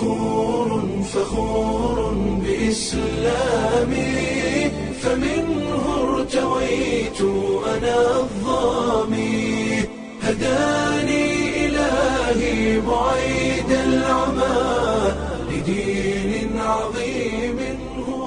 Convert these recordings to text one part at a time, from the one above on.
فخور فخور بإسلامي فمنه ارتويت أنا الظامي هداني إلهي بعيد العمى لدين عظيم هو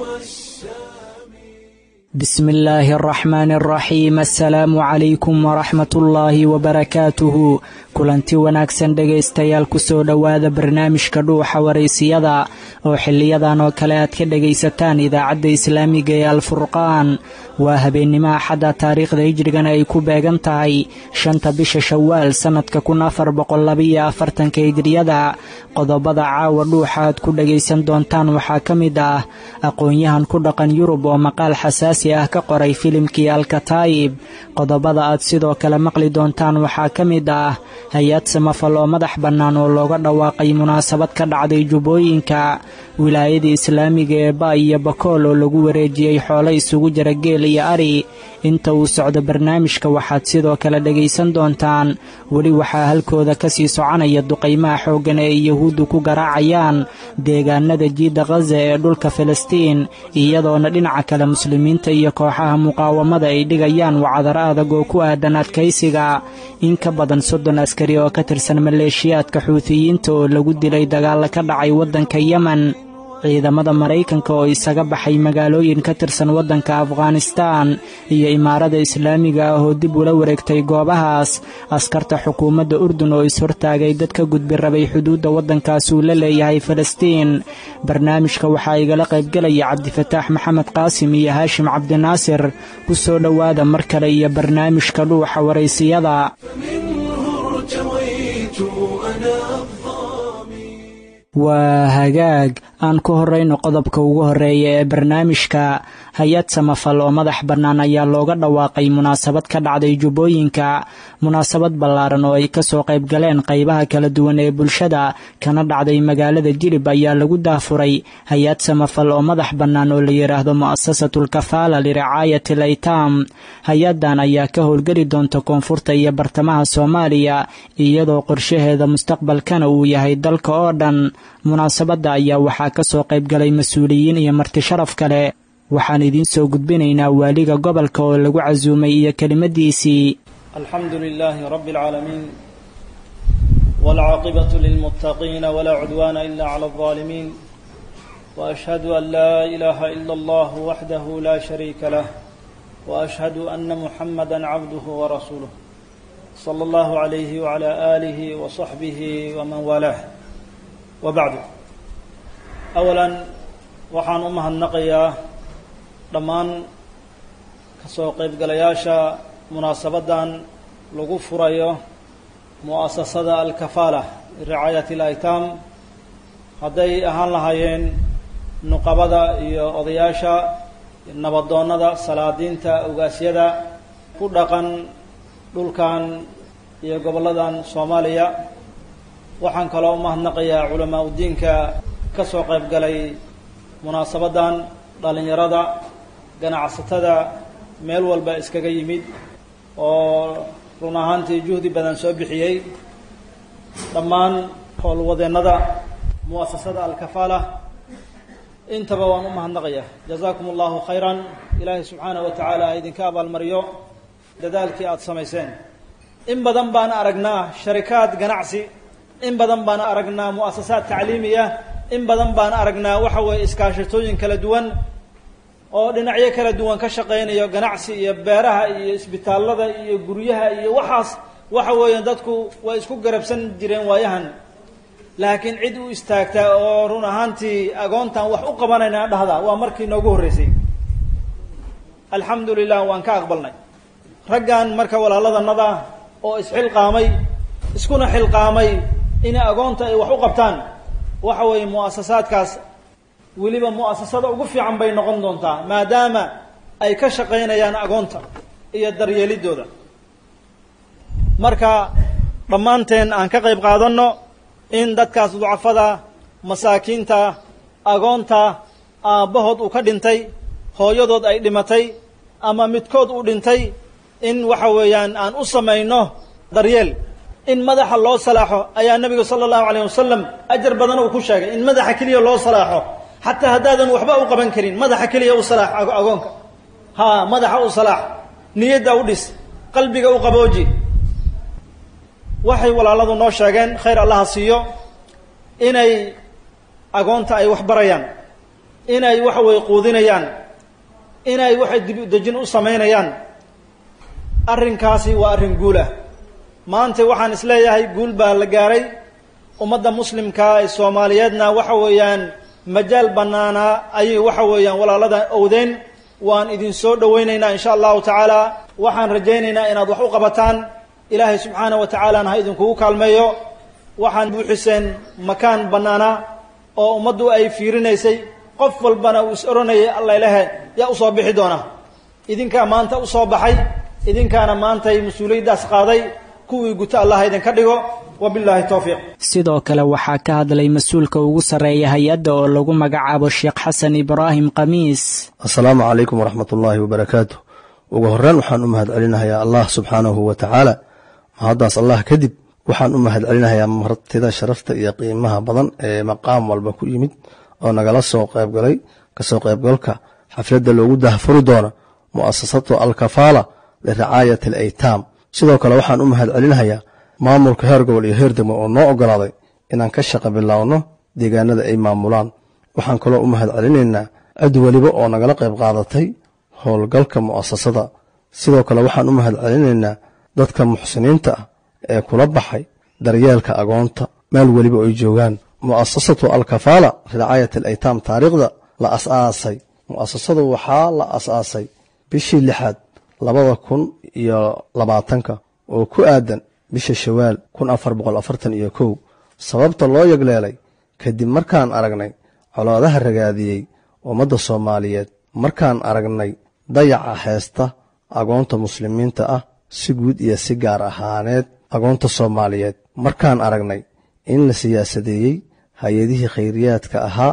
السامي بسم الله الرحمن الرحيم asalaamu calaykum waraxmat ullaahi wabarakaatuhu kulanti wanaagsan dhegaystayaal kusoo dhowaada barnaamijka dhuuxa waraysiyada oo xiliyadan oo kale aad ka dhegaysataan idaacadda islaamiga ee alfurqaan waa habeennimo axadda taariikhda hijrigana ay ku beegan tahay shanta bisha shawaal sannadka kun afar boqollabiyo afartanka hijriyada qodobada caawa dhuuxa aad ku dhegaysan doontaan waxaa ka mid ah aqoon-yahan ku dhaqan yurub oo maqaal xasaasi ah ka qoray filimkii alkataayib qodobada aad sidoo kale maqli doontaan waxaa ka mid ah hay-ad samafal oo madax bannaan oo looga dhawaaqay munaasabad ka dhacday jubbooyinka wilaayada islaamiga ee ba iyo bakool oo lagu wareejiyey xoolo isugu jira geel iyo ari inta uu socdo barnaamijka waxaad sidoo kale dhegaysan doontaan weli waxaa halkooda ka sii soconaya duqaymaha xooggan ee yuhuuddu ku garaacayaan deegaanada jiidda khaza ee dhulka filistiin iyadoona dhinaca kale muslimiinta iyo kooxaha muqaawamada ay dhigayaan wacdar adag oo ku aadan adkaysiga in ka badan soddon askari oo ka tirsan maleeshiyaadka xuutiyiinta oo lagu dilay dagaalla ka dhacay waddanka yemen ciidamada maraykanka oo isaga baxay magaalooyin ka tirsan waddanka afghanistaan iyo imaarada islaamiga ah oo dib ula wareegtay goobahaas askarta xukuumadda urdun oo is-hortaagay dad ka gudbi rabay xuduudda waddankaas uu la leeyahay falastiin barnaamijka waxaa igala qaybgelaya cabdifataax maxamed qaasim iyo haashim cabdinaasir ku soo dhowaada mar kale iyo barnaamijka dhuuxa waraysiyada فمنه ارتويت أنا الظامي waa hagaag aan ku horrayno qodobka ugu horreeya ee barnaamijka hay-ad samafal oo madax bannaan ayaa looga dhawaaqay munaasabad ka dhacday jubbooyinka munaasabad ballaaran oo ay kasoo qayb galeen qaybaha kala duwan ee bulshada kana dhacday magaalada jilib ayaa lagu daafuray hay-ad samafal oo madax bannaan oo la yidhaahdo mu'asasatul kafaala liricaayati al aytaam hay-addan ayaa ka howlgeli doonta koonfurta iyo bartamaha soomaaliya iyadoo qorshaheeda mustaqbalkana uu yahay dalka oo dhan munaasabadda ayaa waxaa ka soo qayb galay mas-uuliyiin iyo marti sharaf kale waxaan idiin soo gudbinaynaa waaliga gobolka oo lagu casuumay iyo kelimadiisii الحمد لله رب العالمين والعاقبة للمتقين ولا عدوان إلا على الظالمين وأشهد أن لا إله إلا الله وحده لا شريك له وأشهد أن محمدا عبده ورسوله صلى الله عليه وعلى آله وصحبه ومن والاه وبعد أولا waxaan u mahadnaqayaa dhammaan kasoo qaybgalayaasha munaasabadan lagu furayo mu'asasada alkafaala ricaayati alaytaam hadday ahaan lahaayeen nuqabada iyo odayaasha nabadoonnada salaadiinta ogaasyada ku dhaqan dhulkan iyo gobolladan soomaaliya waxaan kaloo u mahadnaqayaa culamaa udiinka ka soo qayb galay munaasabadan dhallinyarada ganacsatada meel walba iskaga yimid oo run ahaantii juhdi badan soo bixiyey dhammaan howlwadeennada mu'asasada alkafaala intaba waan u mahadnaqaya jazaakum allahu khayran ilaahay subxaanahu wa tacaala ha idinka abaalmariyo dadaalkii aada samayseen in badan baan aragnaa sharikaad ganacsi in badan baan aragnaa mu'asasaad tacliimiya in badan baan aragnaa waxa weeye iskaashatooyin kala duwan oo dhinacyo kala duwan ka shaqaynayo ganacsi iyo beeraha iyo isbitaallada iyo guryaha iyo waxaas waxa weeye dadku way isku garabsan jireen waayahan laakiin cid u istaagtaa oo run ahaantii agoontan wax u qabanayna dhahda waa markii noogu horreysay alxamdu lilah waan ka aqbalnay raggan marka walaaladanada oo isxilqaamay iskuna xilqaamay inay agoonta ay wax u qabtaan waxa weeye mu'asasaadkaas weliba mu'asasada ugu fiican bay noqon doontaa maadaama ay ka shaqaynayaan agoonta iyo daryeelidooda marka dhammaanteen aan ka qayb qaadanno in dadkaas ducafada masaakiinta agoonta aabbahood uu ka dhintay hooyadood ay dhimatay ama midkood uu dhintay in waxa weeyaan aan u samayno daryeel in madaxa loo salaaxo ayaa nebiga sala allahu calayh wasalam ajar badan uu ku sheegay in madaxa keliya loo salaaxo xataa haddaadan waxba u qaban karin madaxa keliya u salaax agoonka ha madaxa u salaax niyadda u dhis qalbiga u qabooji waxay walaaladu noo sheegeen khayr allaha siiyo inay agoonta ay wax barayaan inay waxa weye quudinayaan inay waxay dib u dejin u samaynayaan arrinkaasi waa arrin guul ah maanta waxaan isleeyahay guul baa la gaaray ummadda muslimka ee soomaaliyeedna waxa weeyaan majaal bannaanaa ayay waxa weeyaan walaalada owdeen waan idin soo dhowaynaynaa insha allahu tacaala waxaan rajaynaynaa inaad wax u qabataan ilaahay subxaana wa tacaalana ha idinkugu kaalmeeyo waxaan buuxiseen makaan bannaana oo ummaddu ay fiirinaysay qof walbana uu is odhanayay alla ilahe yaa usoo bixi doona idinkaa maanta usoo baxay idinkaana maantay mas-uuliyaddaas qaaday kuwii guto allah idinka dhigo wabilaahi towfiiq sidoo kale waxaa ka hadlay mas-uulka ugu sarreeya hay-adda oo lagu magacaabo sheekh xasan ibraahim khamiis assalaamu calaykum waraxmat ullaahi wabarakaatu ugu horreyn waxaan u mahad celinahayaa allah subxaanahu wa tacaala mahaddaas allah kadib waxaan u mahad celinahayaa martida sharafta iyo qiimaha badan ee maqaam walba ku yimid oo nagala soo qaybgalay kasoo qaybgalka xafladda loogu dahfuri doono mu'asasatu alkafaala liricaayati alaytaam sidoo kale waxaan u mahad celinahayaa maamulka heer gobol iyo heer degmo oo noo ogolaaday inaan ka shaqa bilaawno deegaanada ay maamulaan waxaan kaloo u mahad celinaynaa cid weliba oo nagala qayb qaadatay howlgalka mu'asasada sidoo kale waxaan u mahad celinaynaa dadka muxsiniinta ah ee kula baxay daryeelka agoonta meel weliba ay joogaan mu'asasatu alkafaala ricaayat alaytaam taariikhda la as-aasay mu'asasadu waxaa la as-aasay bishii lixaad labada kun iyo labaatanka oo ku aadan bisha shawaal kun afar boqol afartan iyo kow sababta loo yegleelay kadib markaan aragnay colaadaha ragaadiyey ummadda soomaaliyeed markaan aragnay dayaca heesta agoonta muslimiinta ah si guud iyo si gaar ahaaneed agoonta soomaaliyeed markaan aragnay in la siyaasadeeyey hay-adihii khayriyaadka ahaa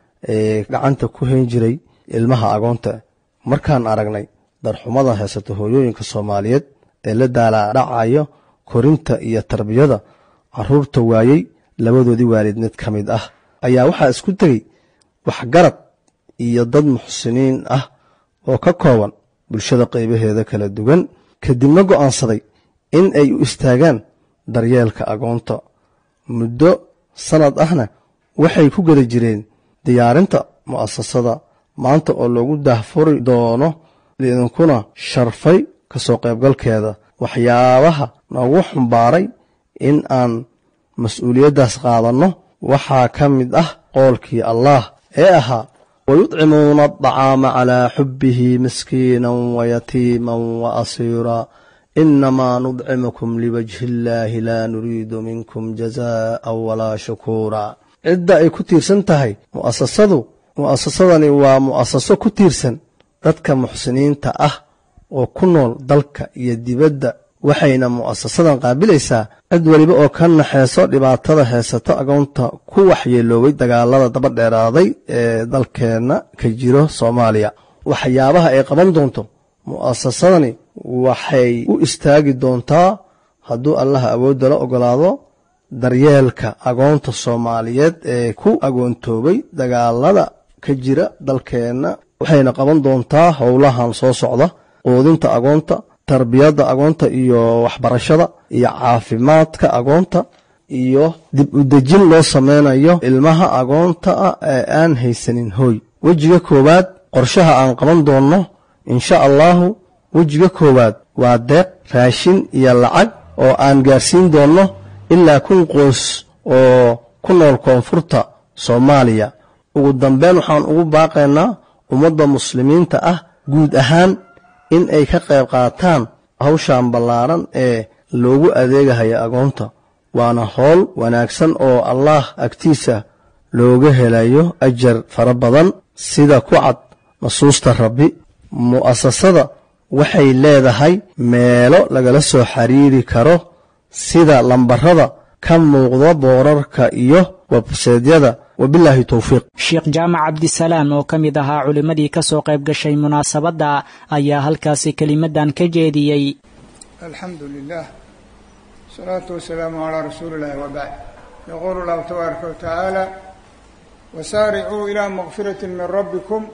ee gacanta ku hayn jiray ilmaha agoonta markaan aragnay darxumada heesata hooyooyinka soomaaliyeed ee la daalaadhacayo korinta iyo tarbiyada caruurta waayey labadoodii waalid mid ka mid ah ayaa waxaa isku tegey waxgarad iyo dad muxsiniin ah oo ka kooban bulshada qaybaheeda kala duwan kadibna go'aansaday in ay u istaagaan daryeelka agoonta muddo sannad ahna waxay ku geda jireen diyaarinta mu'asasada maanta oo loogu dahfuri doono idinkuna sharfay ka soo qaybgalkeeda waxyaabaha noogu xumbaaray in aan mas-uuliyaddaas qaadanno waxaa ka mid ah qoolkii allaah ee ahaa wayudcimuuna adacaama calaa xubbihi miskiinan wayatiiman wa asiiraa inamaa nudcimukum liwajhi illaahi laa nuriidu minkum jazaa'an walaa shukuura cidda ay ku tiirsan tahay mu'asasadu mu'asasadani waa mu'asaso ku tiirsan dadka muxsiniinta ah oo ku nool dalka iyo dibadda waxayna mu'asasadan qaabilaysaa cid weliba oo ka naxeeso dhibaatada heesato agoonta ku waxyeeloobay dagaalada daba dheeraaday ee dalkeenna ka jiro soomaaliya waxyaabaha ay qaban doonto mu'asasadani waxay u istaagi doontaa hadduu allaha awoodda la ogolaado daryeelka agoonta soomaaliyeed ee ku agoontoobay dagaalada ka jira dalkeenna waxayna qaban doontaa howlahan soo socda quudinta agoonta tarbiyadda agoonta iyo waxbarashada iyo caafimaadka agoonta iyo dib u dejin loo sameynayo ilmaha agoonta ah ee aan haysanin hooy wejiga koowaad qorshaha aan qaban doonno insha allahu wejiga koowaad waa deeq raashin iyo lacag oo aan gaarsiin doonno ilaa kun qoys oo ku nool koonfurta soomaaliya ugu dambeyn waxaan ugu baaqaynaa ummadda muslimiinta ah guud ahaan in ay ka qayb qaataan hawshan ballaaran ee loogu adeegahayo agoonta waana howl wanaagsan oo allaah agtiisa looga helayo ajar fara badan sida ku cad nasuusta rabbi mu'asasada waxay leedahay meelo lagala soo xiriiri karo sida lambarada ka muuqda boorarka iyo webseedyada wabilaahi towfiiq sheekh jaamac cabdisalaam oo ka mid ahaa culimmadii ka soo qayb gashay munaasabadda ayaa halkaasi kelimadan ka jeediyey alxamdu lilah الصلاة والسلام على رسول الله وبعد يقول الله تبارك وتعالى وسارعوا إلى مغفرة من ربكم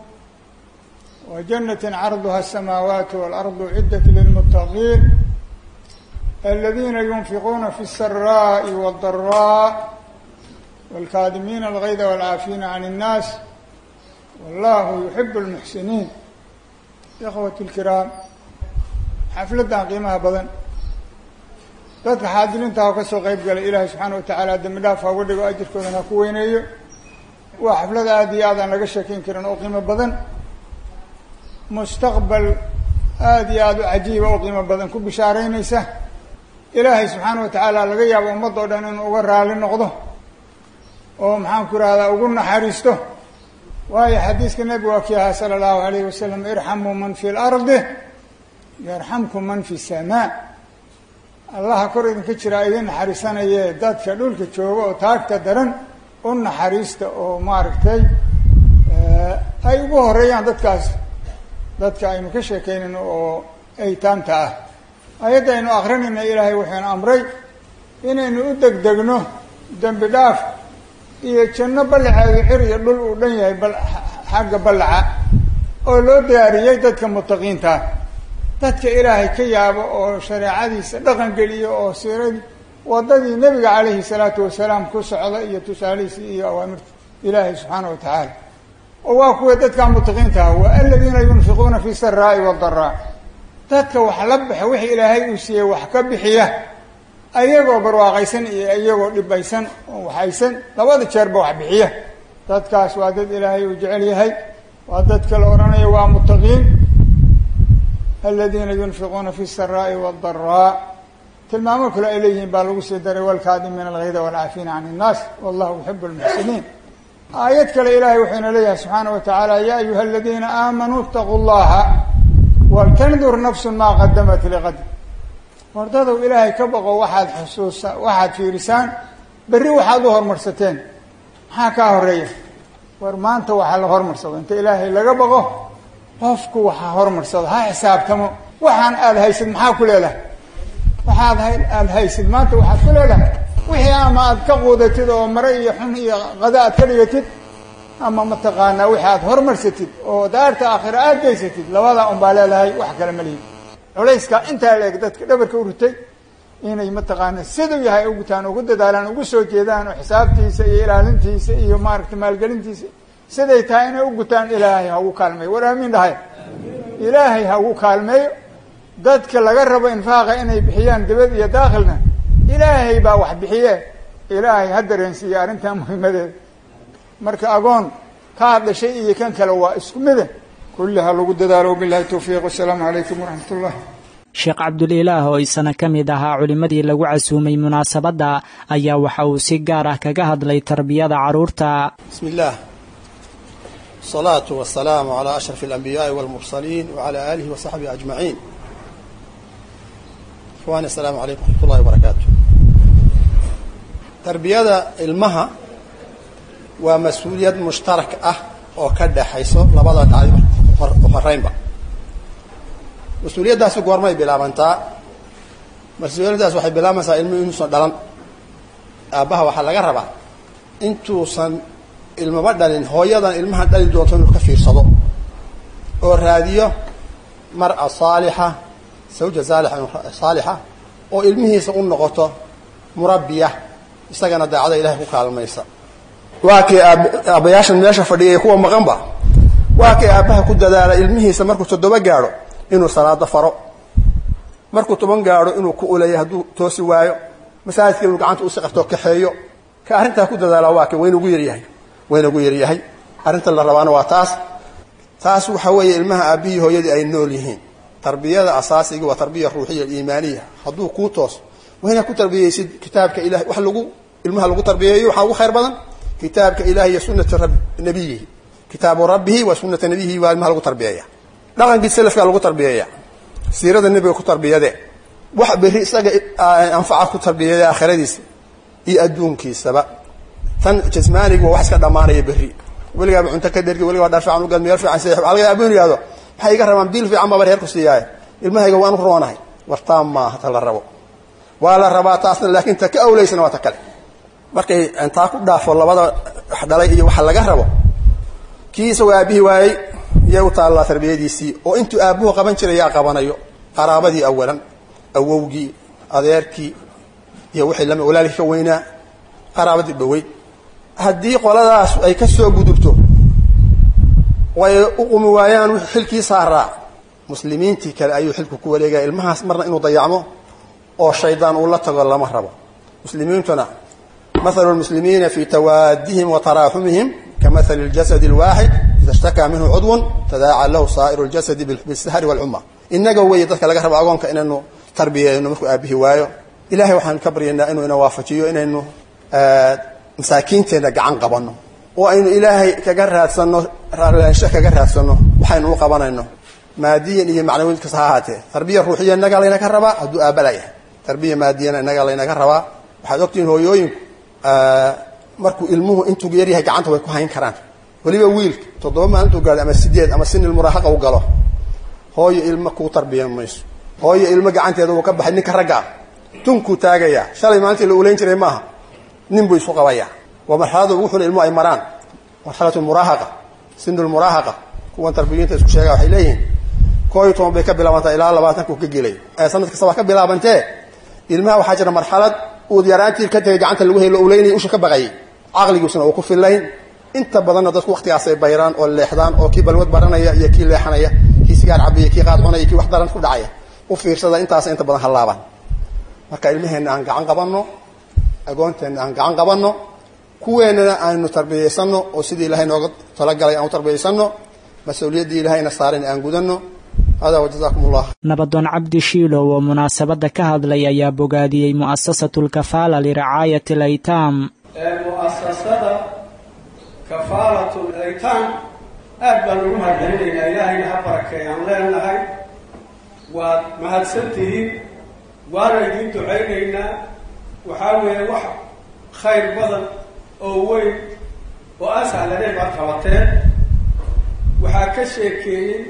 وجنة عرضها السماوات والأرض عدة للمتقين الذين ينفقون في السراء والضراء والكاظمين الغيظ والعافين عن الناس والله يحب المحسنين إخوتي الكرام xafladdan qiimaha badan dadka xaadiriinta ha ka soo qayb galay ilaahay subxaana wa tacaala dembi dhaaf ha uga dhigo ajirkoodan ha ku weyneeyo waa xaflad aada iyo aad aan laga sheekeyn karin oo qiimo badan mustaqbal aada iyo aada u cajiiba oo qiimo badan ku bishaaraynaysa ilaahay subxaana wa tacaala laga yaabo ummadda o dhan inuu uga raali noqdo oo maxaanku irahdaa ugu naxariisto waayo xadiiska nebigu waa kii ahaa sala allahu alayhi wasalam irxamuu man fi lardi yarxamkum man fi samaa allaha kor idinka jiraa idin naxariisanayee dadka dhulka jooga oo taagta daran u naxariista oo maaragtay ay ugu horeeyaan dadkaas dadka aynu ka sheekeynayno oo aytaamta ah ayadda aynu akrinayna ilaahay wuxuuna amray inaynu u degdegno dembi dhaaf iyo janno ballaceedu xir iyo dhul uu dhan yahay bal xagga ballaca oo loo diyaariyey dadka mutaqiintaa dadka ilaahay ka yaabo oo shareecadiisa dhaqan geliyo oo siiradii waddadii nebiga calayhi salaatu wasalaam ku socda iyo tusaalihiisi iyo awaamirta ilaahay subxaana wa tacaala oo waa kuwa dadka mutaqiinta ah waa aladiina yunfiquuna fi saraa'i wadaraa dadka wax la baxa wixii ilaahay uu siiyey wax ka bixiya ayagoo barwaaqaysan iyo iyagoo dhibaysan oo waxaysan labada jeerba wax bixiya dadkaas waa dad ilaahay uu jecel yahay waa dadka la odhanayo waa mutaqiin aladiina yunfiquuna fi saraa'i wadaraa tilmaamo kale ay leeyihiin baa lagu sii daray walkaadimiina algayda walcaafiina can innaas wallahu yuxibu lmuxsiniin aayad kale ilaahay wuxuuna leeyahay subxaana wa tacaala ya ayuha aladiina aamanuu itaquu llaha waltandur nafsun maa qadamat liqad wardadow ilaahay ka baqo waxaad xusuusa waxaad fiirisaan berri waxaad u hormarsateen maxaa kaa horeeya war maanta waxaa la hormarsado inta ilaahay laga baqo qofku waxaa hormarsado ha xisaabtamo waxaan aada haysid maxaa ku leedahay waxaad aada haysid maanta waxaad ku leedahay wixii ama aad ka quudatid oo mare iyo xun iyo qada aad ka dhigatid ama mataqaanaa wixii aad hormarsatid oo daarta aakhira aad geysatid labadaa un baa leedahay wax kale ma lihin culayska intaa leeg dadka dhabarka u ritay inay mataqaana siduu yahay ugutaan ugu dadaalaan ugu soo jeedaan oo xisaabtiisa iyo ilaalintiisa iyo maaragtay maalgelintiisa siday tahay inay u gutaan ilaahay ha ugu kaalmeeyo war aamiin dhahay ilaahay ha ugu kaalmeeyo dadka laga rabo infaaqa inay bixiyaan dibad iyo daakhilna ilaahay baa wax bixiye ilaahay ha dareensiiye arrintaa muhiimadeeda marka agoon kaa dhashay iyo kan kale waa isku mida kulli ha lagu dadaalo bilahi towfiiq wasalaamu calaykum waraxmat ullah sheekh cabdulilaah oo isana ka mid ahaa culimmadii lagu casuumay munaasabadda ayaa waxa uu si gaar ah kaga hadlay tarbiyada carruurta bismi illaah asalaatu wasalaamu calaa ashraf alambiyaai walmursaliin wacalaa aalihi wa saxbihi ajmaciin ikhwani asalaamu calaykum waraxmat ullahi wabarakaatu tarbiyada ilmaha waa mas-uuliyad mushtarak ah oo ka dhexayso labada tacliim horeynba mas-uuliyaddaasi goormay bilaabantaa mas-uuliyaddaas waxay bilaabaysaa ilmuhu inuusan dhalan aabbaha waxaa laga rabaa intuusan ilmaba dhalin hooyadan ilmaha dhali doonto inuu ka fiirsado oo raadiyo mar'a saalixa sawja saalixa saalixa oo ilmihiisa u noqoto murabbiya isagana daacada ilahay ku kaalmaysa waa kii aab aabbayaashan meesha fadhiyay kuwa maqanba waa kii aabbaha ku dadaala ilmihiisa markuu toddoba gaadho inuu salaado faro markuu toban gaadho inuu ku uleeyo hadduu toosi waayo masaajidka inuu gacanta usi qabto kaxeeyo ka arrintaa ku dadaala waa kii waynagu yaryahay waynagu yaryahay arrinta la rabaana waa taas taas waxa weeye ilmaha aabbihii hooyadii ay nool yihiin tarbiyada asaasiga waa tarbiya ruuxiya iimaaniya hadduu kuu tooso waa inaad ku tarbiyeysid kitaabka ilahay wax lagu ilmaha lagu tarbiyeeyo waxaa ugu khayr badan kitaabka ilahi iyo sunati nabiyihi kitaabu rabbihi wa sunata nabiyihi waa ilmaha lagu tarbiyeeya dhaqankii selafkaa lagu tarbiyeeya siirada nebiga ku tarbiyade wax berri isaga anfaca ku tarbiyade aakhiradiisa iyo adduunkiisaba tan jasmaaniga waa wax iska dhammaanaya berri weligaaba cunto ka dhergi weligaaba dhar fiican ugaad meel fiican seex waxa laga abuu yihahdo maxay iga rabaan biil fiican baba reer ku siiyaaye ilmahayga waan u roonahay wartaan maaha ta la rabo waa la rabaa taasna laakiin ta ka awleysana waa ta kale markay taa ku dhaafo labada dhalay iyo waxa laga rabo kii isagoo aabihii waayey yay u taallaa tarbiyadiisii oo intuu aabbuhu qaban jiray yaa qabanayo qaraabadii awalan awowgii adeerkii iyo wixii lami walaalkii ka weynaa qaraabadii dhaweyd haddii qoladaas ay ka soo gudubto way u qumi waayaan wixii xilkii saaraa muslimiintii kale ayuu xilku ku wareegaya ilmahaas marna inuu dayacmo oo shaydaan uu la tago lama rabo muslimiintuna mathalu lmuslimiina fi tawaadihim wa taraaxumihim kamathali اljasadi اlwaaxid ida ishtakaa minhu cudwun tadaaca lahu saa'iru اljasadi bisahri wاlcuma inaga weeye dadka laga rabo agoonka inaynu tarbiyeyno markuu aabbihi waayo ilahay waxaanu ka baryaynaa inuu ina waafajiyo inaynu masaakiinteenna gacan qabanno oo aynu ilaahay kaga raadsanno raarlaansho kaga raadsanno waxaynu u qabanayno maadiyan iyo macnawiid kasta ha ahaatee tarbiya ruuxiya inagaa laynaga rabaa hadduu aabala yahay tarbiya maadiyana inagaa laynaga rabaa waxaad ogtihiin hooyooyinku markuu ilmuhu intuu yaryahay gacanta way ku hayn karaan weliba wiilka toddoba maalintuu gaado ama sideed ama sinil muraahaqa u galo hooyo ilmo kuu tarbiyan mayso hooyo ilmo gacanteeda uu ka baxay ninka ragga ah tunkuu taagayaa shalay maalintii la ulayn jiray maaha nin buu isu qabayaa waa marxaladu wuxuuna ilmuhu ay maraan marxalatu muraahaqa sinul muraahaqa kuwan tarbiyiinta isku sheega waxay leeyihiin koo iyo toban bay ka bilaabantaa ilaa labaatanku ka gelay ee sanad kasta waa ka bilaabantee ilmaha waxaa jira marxalad uud yaraantii ka tegay gacanta lagu helo ulaynaya usha ka baqayay caqligiisuna uu ku fillayn inta badanna dadku waktigaasay bayraan oo leexdaan oo kii balwad baranaya iyo kii leexanaya kii sigaar cabaya kii qaad cunaya kii wax daran ku dhacaya u fiirsada intaasa inta badan hallaabaan marka ilmaheenna aan gacan qabanno agoonteenna aan gacan qabanno kuweennana aynu tarbiyaysanno oo sidii ilahay nooga talagalay aan u tarbiyaysanno mas-uuliyaddii ilahayna saaran aan gudanno hada wajazaakum allah nabadoon cabdi shiilow oo munaasabadda ka hadlay ayaa bogaadiyey mu'asasatu lkafaala liricaayati alaytaam mu'asasada kafaalatu laytaam aad baan ugu mahadcelinaynaa ilaahayna ha barakeeyaan leenahay waad mahadsantihiin waana idiin ducaynaynaa waxaa weeye wax khayr badan oo weyn oo aan sahlaneen baad qabateen waxaa ka sheekeeyey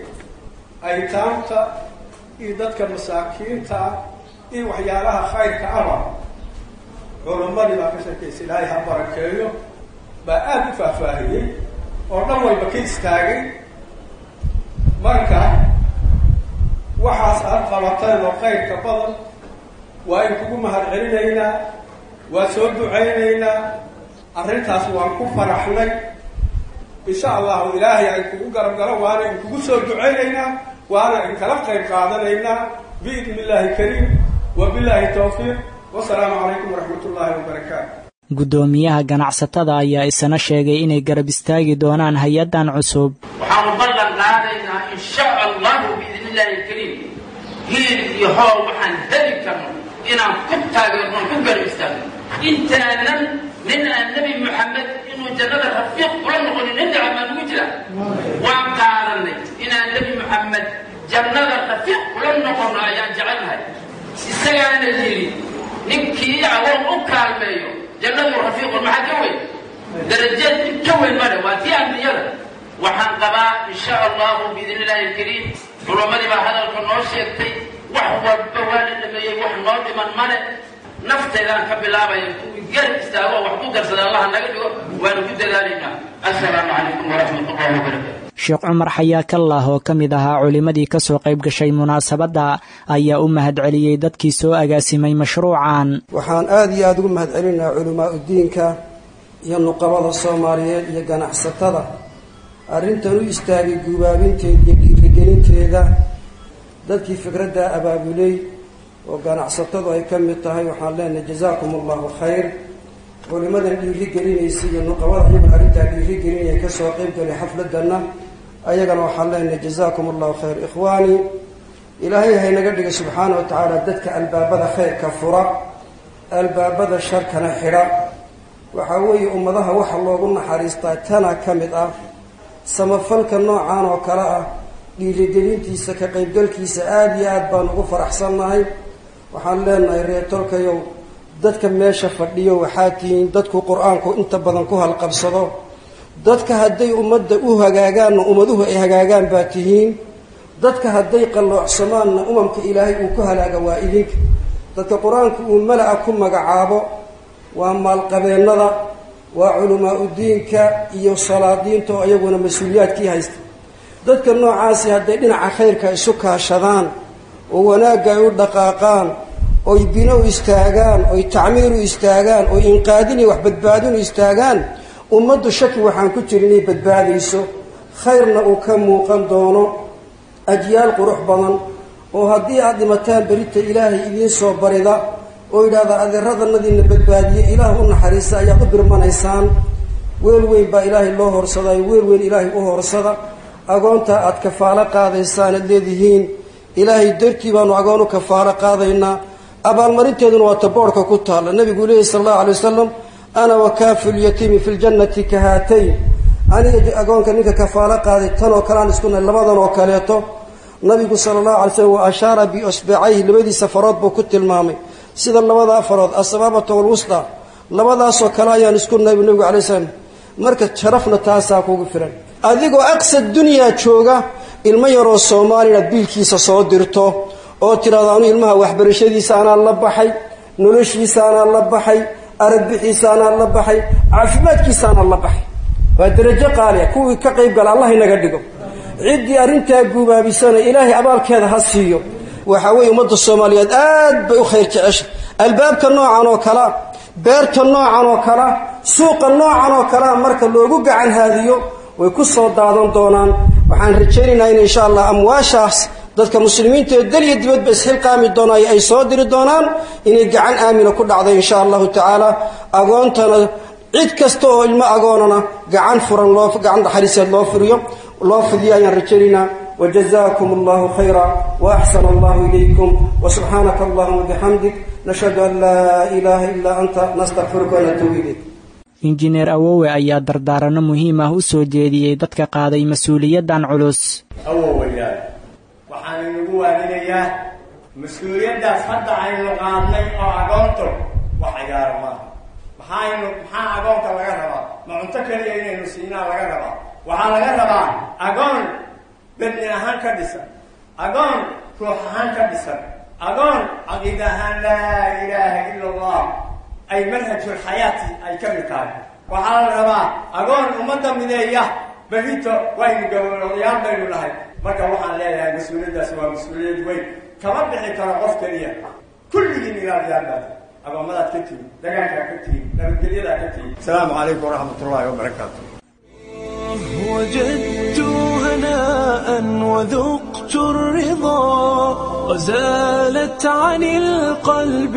aytaamta iyo dadka masaakiinta iyo waxyaalaha khayrka aba culammadii baa ka sheekaysa ilaahay ha barakeeyo baa aada u faahfaahiyey oo dhan walba ka istaagay marka waxaas aad qabateen oo khayrka badan waa in kugu mahad celinaynaa waa soo ducaynaynaa arrintaas waan ku faraxnay insha allahu ilaahay ay kugu garab galo waana in kugu soo ducaynaynaa waana in kala qayb qaadanaynaa biidn illaahi kariim wa billaahi tawfiiq wasalaamu calaykum waraxmat ullaahi wabarakaatu guddoomiyaha ganacsatada ayaa isana sheegay inay garab istaagi doonaan hay-addan cusub waxaanu ballan qaadaynaa in sha allahu biidn illaahi kariim hiil iyo hool waxaan heli karno inaan ku taageerno ku garab istaagno intaanan nin aan nebi moxamed inuu jannada rafiiq kula noqonin nin daca baan ugu jira waan qaadanay inaan nebi moxamed jannada rafiiq kula noqono ayaan jecelnahay isagaana yidhi ninkii awoon u kaalmeeyo jannadu rafiiqun maxaa ka weyn darajeed in ka weyn male waa tii ambiyada waxaan qabaa in sha allahu biidn illaahi alkariim culammadii baa hadalka noo sheegtay wax walba waa la dhameeyey wax noo dhiman male nafteedaan ka bilaabaya kuwii garab istaago wax ku darsada allaha naga dhigo waanu ku dadaalaynaa assalaamu calaykum waraxmat ullahi wabarakatu sheekh cumar xayaakallah oo ka mid ahaa culimmadii ka soo qayb gashay munaasabadda ayaa u mahadceliyey dadkii soo agaasimay mashruucan waxaan aada iyo aada ugu mahadcelinayaa culimaa udiinka iyo nuqabada soomaaliyeed iyo ganacsatada arrintan u istaagay guubaabinteeda iyo dhiirigelinteeda dadkii fikradda abaabuley oo ganacsatadu ay ka mid tahay waxaan leenahay jazaakum allahu khayr culimadan dhiiri gelinaysa iyo nuqabada iyaguna arrintaa dhiiri gelinaya kasoo qayb galay xafladana ayagana waxaan leenahay jazaakum allahu khayr ikhwaani ilaahay haynaga dhiga subxaana wa tacaala dadka albaabada khayrka fura albaabada sharkana xidha waxaa weeye ummadaha waxa loogu naxariistaa tana ka mid ah samafalka noocan oo kale ah dhiirigelintiisa ka qaybgalkiisa aada iyo aada baan ugu faraxsannahay waxaan leenahay reertolkayow dadka meesha fadhiyo waxaa tihiin dadku qur-aanku inta badan ku halqabsado dadka hadday ummadda u hagaagaanna ummaduhu ay hagaagaan baa tihiin dadka hadday qalloocsamaanna umamka ilaahay uu ku halaaga waa idinka dadka qur-aanku uu mala-a ku magacaabo waa maalqabeennada waa culamaa udiinka iyo salaadiinta oo iyaguna mas-uuliyaadkii haysta dadka noocaasi hadday dhinaca khayrka isu kaashadaan oo wanaagga ay u dhaqaaqaan oy bino u istaagaan oy tacmiir u istaagaan oy inqaadin iyo wax badbaadin u istaagaan ummaddu shaki waxaan ku jira inay badbaadayso khayrna uu ka muuqan doono ajyaal qurux badan oo haddii aada dhimataan berita ilaahay idiin soo barida oo yidhahda adeeradanadiina badbaadiye ilaah u naxariista ayaad u birmanaysaan weel weyn baa ilaahay loo horsadayo weel weyn ilaahay u horsada agoontaa aada kafaalo qaadaysaan aad leedihiin ilaahay dartii baanu agoon u kafaalo qaadaynaa abaalmarinteeduna waa taboorhka ku taalla nabigu leehi sala allahu alay wasalam ana wakaafu lyatiimi fi ljannati ka haatayn aniga agoonka ninka kafaalo qaaday tan oo kale aan isku nahay labadan oo kaleeto nabigu sala allahu alay slam wa ashaara biosbacayhi labadiisa farood buu ku tilmaamay sida labadaa farood asabaabata walwusda labadaasoo kale ayaan isku nahay buu nabigu alay slam marka sharafna taasaa kugu filan adigoo aqsa dunyaa jooga ilmo yaroo soomaali inaad biilkiisa soo dirto oo tidhahdo anu ilmaha waxbarashadiisa anaa la baxay noloshiisa anaa la baxay aragbixiisa anaa la baxay caafimaadkiisa anaa la baxay waa darajo qaaliya kuwii ka qayb gala allah inaga dhigo ciddii arrintaa guubaabisana ilaahay abaalkeeda ha siiyo waxaa weeye ummadda soomaaliyeed aad bay u khayr jecesha albaabka noocan oo kalea beerta noocan oo kalea suuqa noocan oo kalea marka loogu gacan haadiyo way ku soo daadan doonaan waxaan rajaynaynaa in insha allah amwaashaas dadka muslimiinta ee dal iyo dibadba isxilqaami doonaayo ay soo diri doonaan inay gacan aamina ku dhacdo insha allahu tacaala agoontana cid kasta oo ilmo agoonana gacan furan loo gacan naxariiseed loo furiyo loo fidiyo ayaan rajaynaynaa وجزاكم الله خيرا وأحسن الله إليكم وسبحانك اللهم وبحمدك نشهد أن لا إله إلا أنت نستغفرك ونتوب إليك injineer awowe ayaa dardaaranno muhiim ah u soo jeediyey dadka qaaday mas-uuliyaddan culus awowayaal waxaan inagu waaninayaa mas-uuliyaddaas hadda aynu qaadnay oo agoonto wax ciyaara maaha maxaaynu maxaa agoonka laga rabaa ma cunto keliya inaynu siinaa laga rabaa waxaa laga rabaa agoon bedni ahaan ka dhisan agoon ruux ahaan ka dhisan agoon caqiida ahaan laa ilaaha ila allah ay manhajulxayaati ay ka mid tahay waxaa la rabaa agoon ummadda mideeya berito waynu gabowlayaal baynu nahay marka waxaan leeyahay mas-uuliyaddaasi waa mas-uuliyad weyn kama bixi karo qof keliya kulligiin ilaaliyaal baad agoomadaad ka tihin dagaankaa ka tihin nabadgelyadaa ka tihin asalaamu calaykum waraxmat ullahi wabarakaatu وجدت هناء وذقت الرضا وزالت عن القلب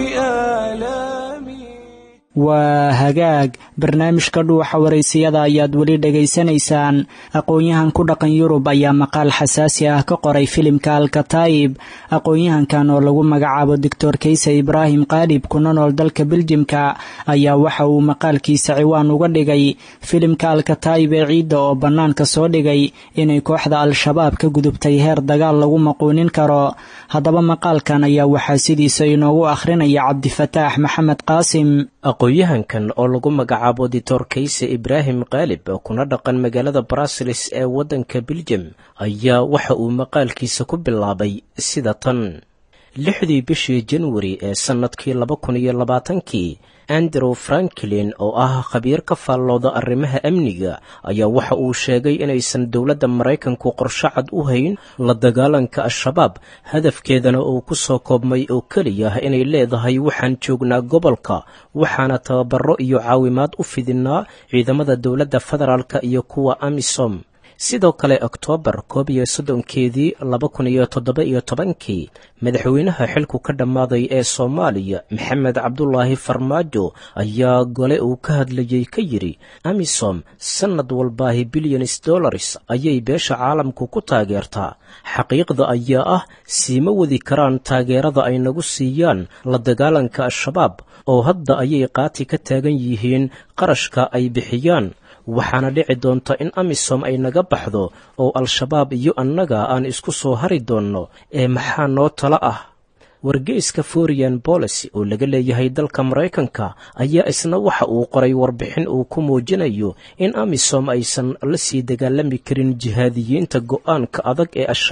آلامي waa hagaag barnaamijka dhuuxa waraysiyada ayaad weli dhegaysanaysaan aqoon-yahan ku dhaqan yurub ayaa maqaal xasaasi ah ka qoray filimka alkataayib aqoon-yahankan oo lagu magacaabo doctor kayse ibraahim qaadhib kuna nool dalka beljimka ayaa waxa uu maqaalkiisa ciwaan uga dhigay filimka alkataayib ee ciidda oo bannaanka soo dhigay inay kooxda al-shabaab ka gudubtay heer dagaal lagu maquunin karo haddaba maqaalkan ayaa waxaa sidiisa inoogu akhrinaya cabdifataax maxamed qaasim aqoon-yahankan oo lagu magacaabo ditor kayse ibraahim kaalib kuna dhaqan magaalada brasilis ee waddanka beljem ayaa waxa uu maqaalkiisa ku bilaabay sida tan lixdii bishii janwari ee sannadkii laba kun iyo labaatankii andrew franklin oo ah khabiir ka faallooda arrimaha amniga ayaa waxa uu sheegay inaysan dowladda maraykanku qorsho cad u hayn la dagaalanka al-shabaab hadafkeedana uu ku soo koobmay oo keliya inay leedahay waxaan joognaa gobolka waxaana tababaro iyo caawimaad u fidinaa ciidamada dowladda federaalk iyo kuwa amisom sidoo kale oktoobar koob iyo soddonkeedii laba kun iyo toddoba iyo tobankii madaxweynaha xilku ka dhammaaday ee soomaaliya maxamed cabdulaahi farmaajo ayaa gole uu ka hadlayey ka yidhi amisom sannad walbaahi bilyanis dollars ayay beesha caalamku ku taageertaa xaqiiqda ayaa ah siima wadi karaan taageerada ay nagu siiyaan la dagaalanka al-shabaab oo hadda ayay qaati ka taagan yihiin qarashka ay bixiyaan waxaana dhici doonta in amisom ay naga baxdo oo al-shabaab iyo annaga aan isku soo hari doonno ee maxaa noo tala ah wargeyska forian bolicy oo laga leeyahay dalka maraykanka ayaa isna waxa uu qoray warbixin uu ku muujinayo in amisom aysan la sii dagaalami karin jihaadiyiinta go-aanka adag ee al-shabaab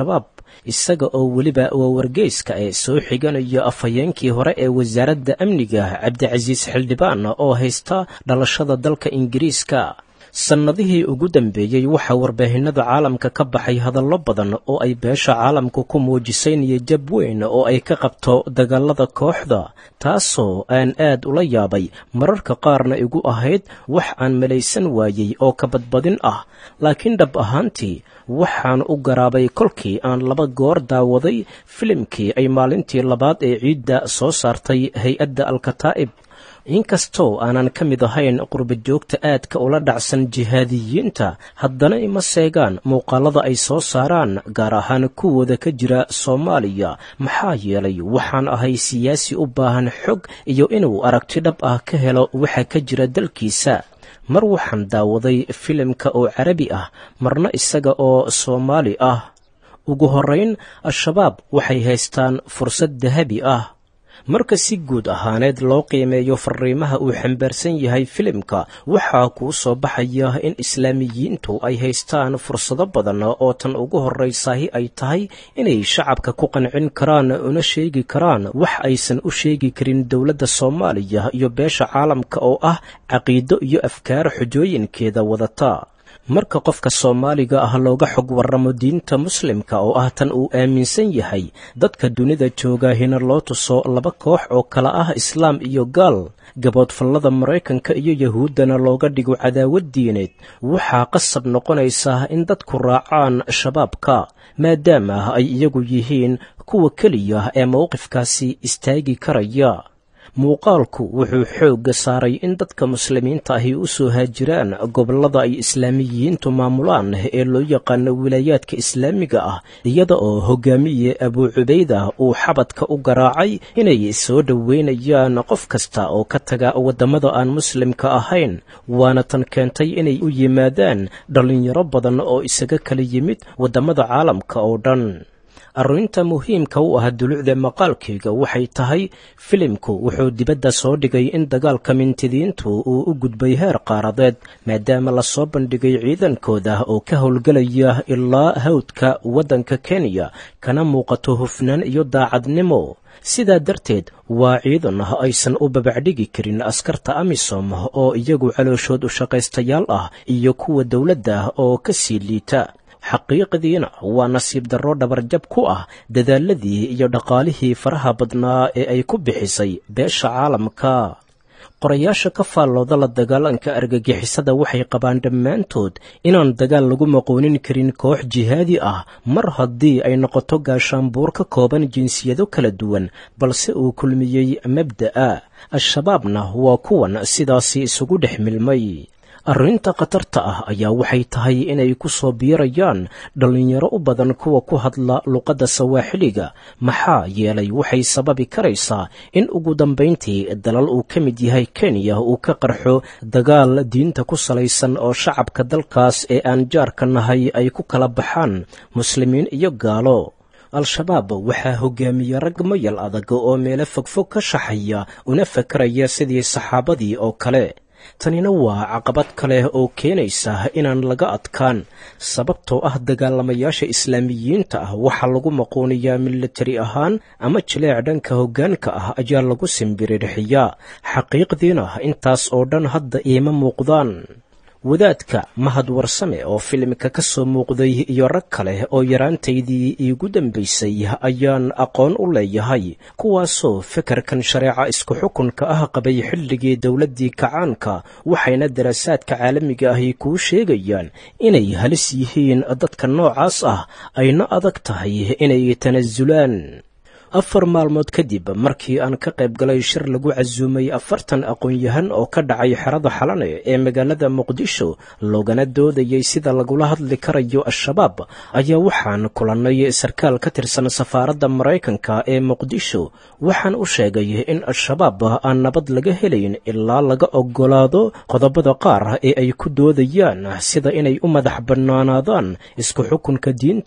isaga oo weliba waa wargeyska ee soo xiganayo afhayeenkii hore ee wasaaradda amniga cabdicasiis xildhibaan oo haysta dhalashada dalka ingiriiska sannadihii ugu dambeeyey waxaa warbaahinada caalamka ka baxay hadallo badan oo ay beesha caalamku ku muujisay niyajab weyn oo ay ka qabto dagaalada kooxda taasoo aan aad ula yaabay mararka qaarna igu ahayd wax aan malaysan waayey oo ka badbadin ah laakiin dhab ahaantii waxaan u garaabay kolkii aan laba goor daawaday filimkii ay maalintii labaad ee ciidda soo saartay hay-adda alkataa'ib inkastoo aanan ka mid ahayn qurbajoogta aadka ula dhacsan jihaadiyiinta haddana ima seegaan muuqaalada ay soo saaraan gaar ahaan kuwooda ka jira soomaaliya maxaa yeelay waxaan ahay siyaasi u baahan xog iyo inuu aragti dhab ah ka helo waxa ka jira dalkiisa mar waxaan daawaday filimka oo carabi ah marna isaga oo soomaali ah ugu horrayn al-shabaab waxay haystaan fursad dahabi ah marka si guud ahaaneed loo qiimeeyo fariimaha uu xambaarsan yahay filimka waxaa kuu soo baxaya in islaamiyiintu ay haystaan fursado badan oo tan ugu horraysahi ay tahay inay shacabka ku qancin karaan una sheegi karaan wax aysan u sheegi karin dowladda soomaaliya iyo beesha caalamka oo ah caqiido iyo afkaar xujooyinkeeda wadata marka qofka soomaaliga ah looga xog warramo diinta muslimka oo ah tan uu aaminsan yahay dadka dunida joogahina loo tuso laba koox oo kala ah islaam iyo gaal gaboodfallada maraykanka iyo yahuuddana looga dhigo cadaawad diineed waxaa qasab noqonaysa in dadku raacaan shabaabka maadaama ay iyagu yihiin kuwa keliya ee mowqifkaasi istaagi karaya muuqaalku wuxuu xoogga saaray in dadka muslimiinta ahi u soo haajiraan gobollada ay islaamiyiintu maamulaan ee loo yaqaano wilaayaadka islaamiga ah iyada oo hogaamiye abuu cubayda uu xabadka u garaacay inay soo dhoweynayaan qof kasta oo ka taga waddamada aan muslimka ahayn waana tan keentay inay u yimaadaan dhallinyaro badan oo isaga kala yimid waddamada caalamka oo dhan arrinta muhiimka u ah dulucda maqaalkayga waxay tahay filimku wuxuu dibadda soo dhigay in dagaalka mintidiintu uu u gudbay heer qaaradeed maadaama lasoo bandhigay ciidankooda oo ka howlgelaya ilaa hawdka waddanka kenya kana muuqato hufnaan iyo daacadnimo sidaa darteed waa ciidan aysan u babacdhigi karin askarta amisom oo iyagu calooshood u shaqaystayaal ah iyo kuwa dowladda oo ka sii liita xaqiiqdiina waa nasiib darro dhabarjab ku ah dadaaladii iyo dhaqaalihii faraha badnaa ee ay ku bixisay beesha caalamka qorayaasha ka faallooda la dagaalanka argagixisada waxay qabaan dhammaantood inaan dagaal lagu maqoonin karin koox jihaadi ah mar haddii ay noqoto gaashaanbuur ka kooban jinsiyado kala duwan balse uu kulmiyey mabda'a al-shabaabna waa kuwan sidaasi isugu dhex milmay arrinta khatarta ah ayaa waxay tahay inay ku soo biirayaan dhallinyaro u badan kuwa ku hadla luqadda sawaaxiliga maxaa yeelay waxay sababi karaysaa in ugu dambayntii dalal uu ka mid yahay kenya uu ka qarxo dagaal diinta ku salaysan oo shacabka dalkaas ee aan jaarka nahay ay ku kala baxaan muslimiin iyo gaalo al-shabaab waxaa hogaamiye rag mayal adag oo meelo fogfog ka shaxaya una fakaraya sidii saxaabadii oo kale tanina waa caqabad kale oo keenaysa inaan laga adkaan sababtoo ah dagaalamayaasha islaamiyiinta ah waxaa lagu maquuniyaa militari ahaan ama jileec dhanka hoggaanka ah ayaa lagu simbirirxiyaa xaqiiqdiina intaas oo dhan hadda iima muuqdaan wadaadka mahad warsame oo filimka ka soo muuqday iyo rag kale oo yaraantaydii iigu dambaysay ayaan aqoon u leeyahay kuwaasoo fekerkan shareeca isku xukunka ah qabay xilligii dowladdii kacaanka waxayna daraasaadka caalamiga ahi kuu sheegayaan inay halis yihiin dadka noocaas ah ayna adag tahay inay tanasulaan afar maalmood kadib markii aan ka qayb galay shir lagu casuumay afartan aqoon-yahan oo ka dhacay xerada xalane ee magaalada muqdisho loogana doodayay sida lagula hadli karayo al-shabaab ayaa waxaan kulannay sarkaal ka tirsan safaaradda maraykanka ee muqdisho waxaan u sheegay in al-shabaab aan nabad laga helayn ilaa laga oggolaado qodobada qaar ee ay ku doodayaan sida inay u madax bannaanaadaan isku xukunka diinta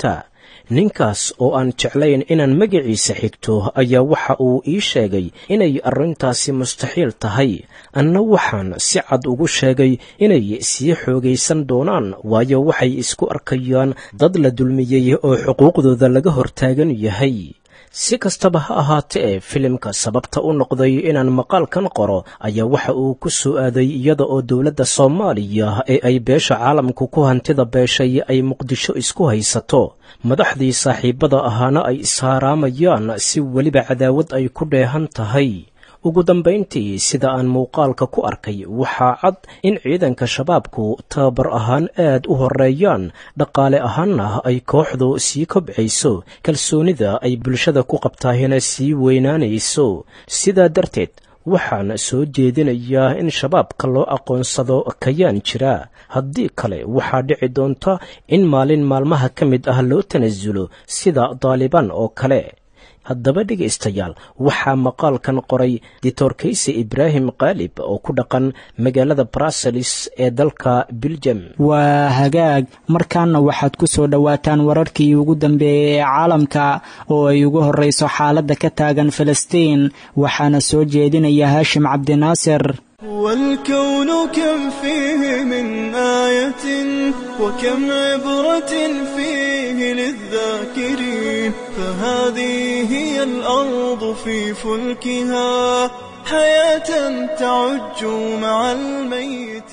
ninkaas oo aan jeclayn inaan magaciisa xigto ayaa waxa uu ii sheegay inay arrintaasi mustaxiil tahay anna waxaan si cad ugu sheegay inay sii xoogaysan doonaan waayo waxay isku arkayaan dad la dulmiyey oo xuquuqdooda laga hortaagan yahay si kastaba ha ahaatee filimka sababta u noqday inaan maqaalkan qoro ayaa waxa uu ku soo aaday iyada oo dowladda soomaaliya ee ay beesha caalamku ku hantida beeshay ay muqdisho isku haysato madaxdii saaxiibada ahaana ay ishaaraamayaan si weliba cadaawad ay ku dheehan tahay ugu dambayntii sida aan muuqaalka ku arkay waxaa cad in ciidanka shabaabku tababar ahaan aad u horeeyaan dhaqaale ahaanna ay kooxdu sii kobcayso kalsoonida ay bulshada ku qabtaahina sii weynaanayso sidaa darteed waxaan soo jeedinayaa in shabaabka loo aqoonsado kayaan jira haddii kale waxaa dhici doonta in maalin maalmaha ka mid ah loo tanasulo sida daalibaan oo kale haddaba dhegaystayaal waxaa maqaalkan qoray dictor kayse ibraahim kaalib oo ku dhaqan magaalada bruseles ee dalka biljam waa hagaag markaana waxaad ku soo dhowaataan wararkii ugu dambeeyey ee caalamka oo ay ugu horreyso xaaladda ka taagan falastiin waxaana soo jeedinaya haashim cabdinaasir والكون كم فيه من آية وكم عبرة فيه للذاكرين فهذه هي الأرض في فلكها حياة تعج مع الميت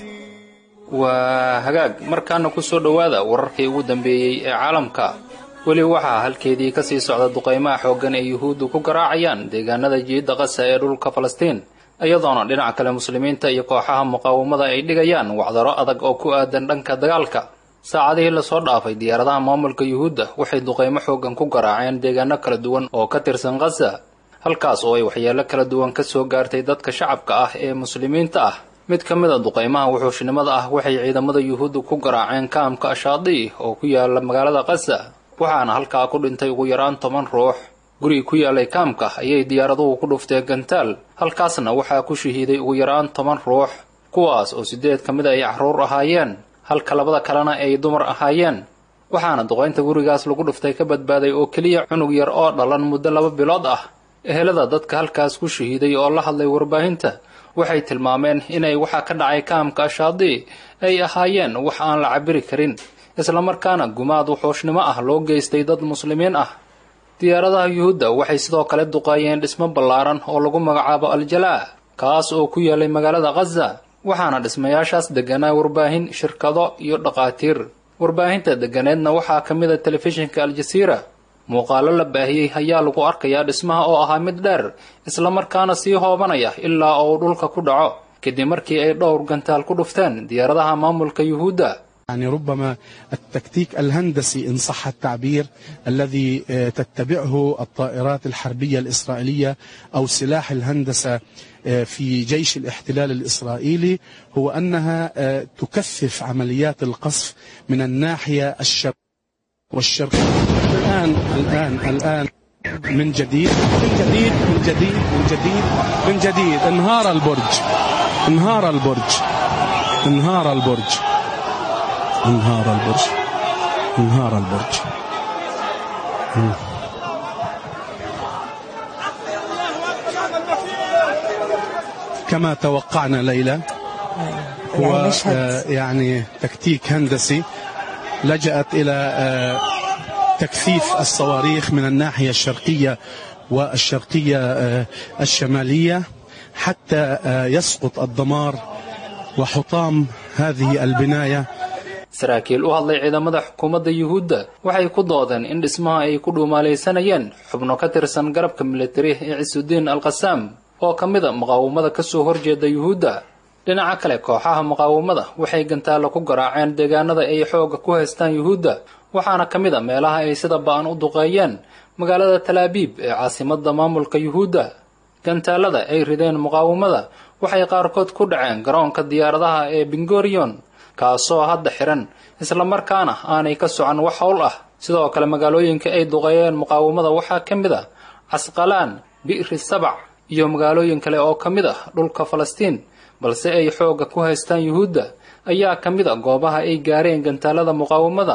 waa hagaag markaana ku soo dhowaada wararkii ugu dambeeyey ee caalamka weli waxaa halkeedii ka sii socda duqaymaha xooggan ee yuhuuddu ku garaacayaan deegaanada jiidda qasa ee dhulka falastiin iyadoona dhinaca kale muslimiinta iyo kooxaha muqaawamada ay dhigayaan wacdaro adag oo ku aadan dhanka dagaalka saacadihii lasoo dhaafay diyaaradaha maamulka yuhuudda waxay duqaymo xooggan ku garaaceen deegaano kala duwan oo ka tirsan khaza halkaas oo ay waxyeelo kala duwan ka soo gaartay dadka shacabka ah ee muslimiinta ah mid ka mid a duqaymaha wuxuushnimada ah waxay ciidamada yuhuudda ku garaaceen kaamka ashaadii oo ku yaala magaalada khaza waxaana halkaa ku dhintay ugu yaraan toban ruux gurigi ku yaalay kaamka ayay diyaaraduhu ku dhufteen gantaal halkaasna waxaa ku shahiiday ugu yaraan toban ruux kuwaas oo siddeed ka mid ay carruur ahaayeen halka labada kalena ay dumar ahaayeen waxaana duqaynta gurigaas lagu dhuftay ka badbaaday oo keliya cunug yar oo dhalan muddo laba bilood ah ehelada dadka halkaas ku shahiiday oo la hadlay warbaahinta waxay tilmaameen inay waxaa ka dhacay kaamka ashaadii ay ahaayeen wax aan la cabiri karin islamarkaana gumaad wuxuushnimo ah loo geystay dad muslimiin ah diyaaradaha yuhuudda waxay sidoo kale duqaayeen dhismo ballaaran oo lagu magacaabo aljalaa kaas oo ku yaalay magaalada khaza waxaana dhismayaashaas degganaa warbaahin shirkado iyo dhaqaatiir warbaahinta degganeedna waxaa ka mid a telefishinka aljasiira muuqaalo la baahiyey ayaa lagu arkayaa dhismaha oo ahaa mid dheer islamarkaana sii hoobanaya ilaa oo uu dhulka ku dhaco kadib markii ay dhowr gantaal ku dhufteen diyaaradaha maamulka yuhuudda يعني ربما التكتيك الهندسي إن صح التعبير الذي تتبعه الطائرات الحربية الإسرائيلية أو سلاح الهندسة في جيش الاحتلال الإسرائيلي هو أنها تكثف عمليات القصف من الناحية الشرق والشرق الآن الآن الآن من جديد من جديد من جديد من جديد من جديد انهار البرج انهار البرج انهار البرج انهار البرج انهار البرج كما توقعنا ليلى هو آه يعني تكتيك هندسي لجأت إلى آه تكثيف الصواريخ من الناحية الشرقية والشرقية آه الشمالية حتى يسقط الدمار وحطام هذه البنايه saraakiil u hadlay ciidamada xukuumadda yuhuudda waxay ku doodeen in dhismaha ay ku dhuumaalaysanayeen xubno ka tirsan garabka militari ee cisudiin alkhasaam oo ka mid a muqaawamada ka soo horjeeda yuhuudda dhinaca kale kooxaha muqaawamada waxay gantaalla ku garaaceen deegaanada ay xoogga ku haystaan yuhuudda waxaana ka mid a meelaha ay sida ba'an u duqeeyeen magaalada talaabiib ee caasimadda maamulka yuhuudda gantaalada ay rideen muqaawamada waxay qaarkood ku dhaceen garoonka diyaaradaha ee bingorion kaasoo hadda xihan islamarkaana aanay ka socon wax howl ah sidoo kale magaalooyinka ay duqeeyeen muqaawamada waxaa ka mid ah casqalaan bi'ri sabac iyo magaalooyin kale oo ka mid ah dhulka falastiin balse ay xoogga ku haystaan yuhuudda ayaa ka mid a goobaha ay gaareen gantaalada muqaawamada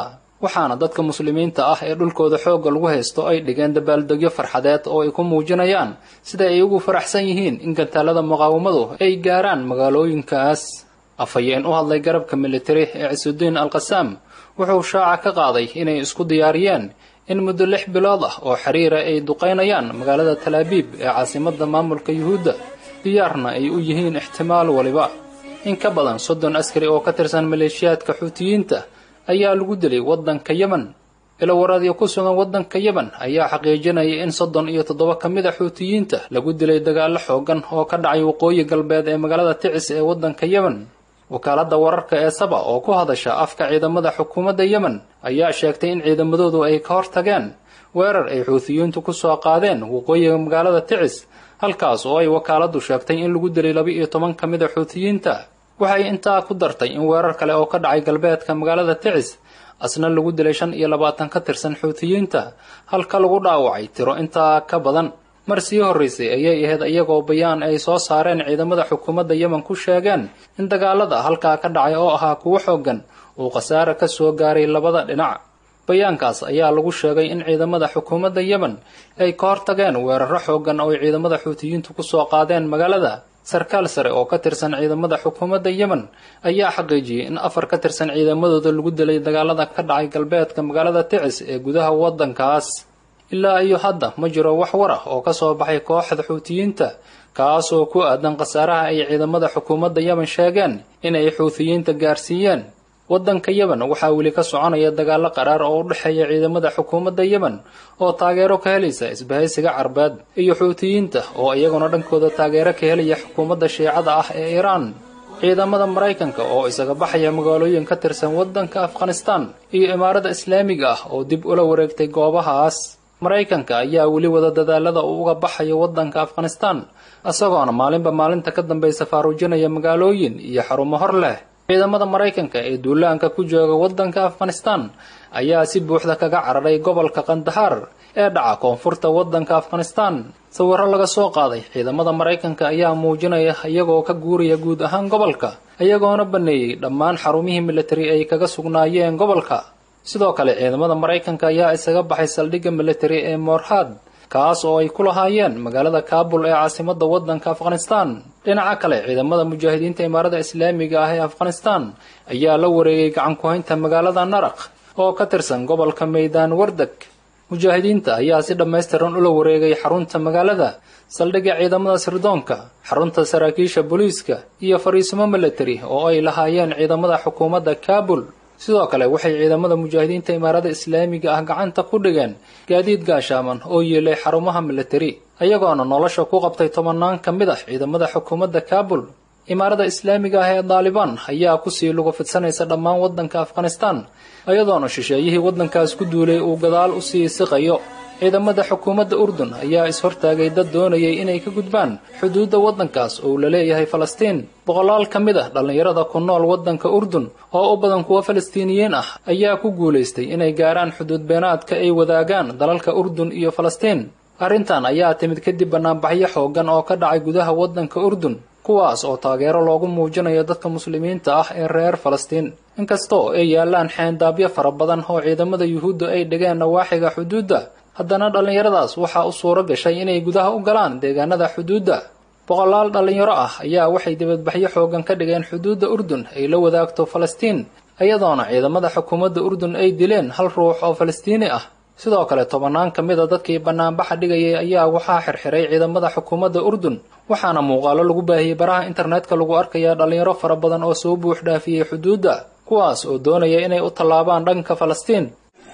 waxaana dadka muslimiinta ah ee dhulkooda xoogga lagu haysto ay dhigeen dabaaldegyo farxadeed oo ay ku muujinayaan sida ay ugu faraxsan yihiin in gantaalada muqaawamadu ay gaaraan magaalooyinkaas afhayeen u hadlay garabka militari ee cisudiin alqasaam wuxuu shaaca ka qaaday inay isku diyaariyeen in muddo lix bilood ah oo xiriira ay duqaynayaan magaalada talaabiib ee caasimadda maamulka yuhuudda diyaarna ay u yihiin ixtimaal waliba in ka badan soddon askari oo ka tirsan maleeshiyaadka xuutiyiinta ayaa lagu dilay waddanka yemen ilowaraadyo ku sugan waddanka yemen ayaa xaqiijinaya in soddon iyo toddoba ka mid a xuutiyiinta lagu dilay dagaallo xoogan oo ka dhacay waqooyi galbeed ee magaalada ticis ee waddanka yemen wakaaladda wararka ee saba oo ku hadasha afka ciidamada xukuumadda yemen ayaa sheegtay in ciidamadoodu ay ka hortageen weerar ay xuutiyiintu ku soo qaadeen waqooyiga magaalada ticis halkaas oo ay wakaaladdu sheegtay in lagu dilay laba iyo toban ka mid a xuutiyiinta waxay intaa ku dartay in weerar kale oo ka dhacay galbeedka magaalada ticis asna lagu dilay shan iyo labaatan ka tirsan xuutiyiinta halka lagu dhaawacay tiro intaa ka badan mar sii horraysay ayay ahayd iyagoo bayaan ay soo saareen ciidamada xukuumadda yemen ku sheegeen in dagaalada halkaa ka dhacay oo ahaa kuwo xooggan uu khasaare ka soo gaaray labada dhinac bayaankaas ayaa lagu sheegay in ciidamada xukuumadda yemen ay ka hortageen weeraro xooggan oo ay ciidamada xuutiyiintu ku soo qaadeen magaalada sarkaal sare oo ka tirsan ciidamada xukuumadda yemen ayaa xaqiijiyey in afar ka tirsan ciidamadooda lagu dilay dagaalada ka dhacay galbeedka magaalada ticis ee gudaha waddankaas ilaa iyo hadda ma jiro wax war ah oo ka soo baxay kooxda xuutiyiinta kaasoo ku aadan khasaaraha ay ciidamada xukuumadda yemen sheegeen inay xuutiyiinta gaarsiiyeen waddanka yemen waxaa weli ka soconaya dagaallo qaraar oo u dhexeeya ciidamada xukuumadda yemen oo taageero ka helaysa isbahaysiga carbeed iyo xuutiyiinta oo iyaguna dhankooda taageero ka helaya xukuumadda shiicada ah ee iiraan ciidamada maraykanka oo isaga baxaya magaalooyin ka tirsan waddanka afghanistan iyo imaarada islaamiga ah oo dib ula wareegtay goobahaas maraykanka ayaa weli wada dadaalada uu uga baxayo waddanka afghanistan isagoona maalinba maalinta ka dambaysa faaruujinaya magaalooyin iyo xarumo hor leh ciidamada maraykanka ee duulaanka ku jooga waddanka afghanistan ayaa si buuxda kaga cararay gobolka kandahaar ee dhaca koonfurta waddanka afghanistan sawirro laga soo qaaday ciidamada maraykanka ayaa muujinaya iyagoo ka guuraya guud ahaan gobolka iyagoona banneeyey dhammaan xarumihii militari ay kaga sugnaayeen gobolka sidoo kale ciidamada maraykanka ayaa isaga baxay saldhigga militari ee moorhad kaas oo ay ku lahaayeen magaalada kaabul ee caasimadda waddanka afghanistan dhinaca kale ciidamada mujaahidiinta imaarada islaamiga ah ee afghanistan ayaa la wareegay gacan ku-haynta magaalada naraq oo ka tirsan gobolka maydaan wardeg mujaahidiinta ayaa si dhammaystiran ula wareegay xarunta magaalada saldhigga ciidamada sirdoonka xarunta saraakiisha booliiska iyo fariisimo militari oo ay lahaayeen ciidamada xukuumadda kaabul sidoo kale waxay ciidamada mujaahidiinta imaarada islaamiga ah gacanta ku dhigeen gaadiid gaashaaman oo yeelay xarumaha militari ayagoona nolosha ku qabtay tobannaan ka mid ah ciidamada xukuumadda kaabul imaarada islaamiga ah ee daalibaan ayaa kusii luga fidsanaysa dhammaan waddanka afghanistan iyadoona shisheeyihii waddankaas ku duulay uu gadaal usii siqayo ciidamada xukuumadda urdun ayaa is-hortaagay dad doonayay inay ka gudbaan xuduudda waddankaas oo la leeyahay falastiin boqolaal ka mid ah dhallinyarada ku nool waddanka urdun oo u badan kuwa falastiiniyiin ah ayaa ku guulaystay inay gaaraan xuduud beenaadka ay wadaagaan dalalka urdun iyo falastiin arrintan ayaa timid kadib bannaanbaxyo xooggan oo ka dhacay gudaha waddanka urdun kuwaas oo taageero loogu muujinayo dadka muslimiinta ah ee reer falastiin inkastoo ay yaallaan xeendaabyo fara badan oo ciidamada yuhuudda ay dhigeen nawaaxiga xuduudda haddana dhallinyaradaas waxaa u suuro gashay inay gudaha u galaan deegaanada xuduudda boqolaal dhallinyaro ah ayaa waxay dibadbaxyo xooggan ka dhigeen xuduudda urdun ay la wadaagto falastiin iyadoona ciidamada xukuumadda urdun ay dileen hal ruux oo falastiini ah sidoo kale tobannaan ka mid a dadkii bannaanbaxa dhigayay ayaa waxaa xirxiray ciidamada xukuumadda urdun waxaana muuqaalo lagu baahiyey baraha internetka lagu arkayaa dhallinyaro fara badan oo soo buux dhaafiyey xuduudda kuwaas oo doonaya inay u tallaabaan dhanka falastiin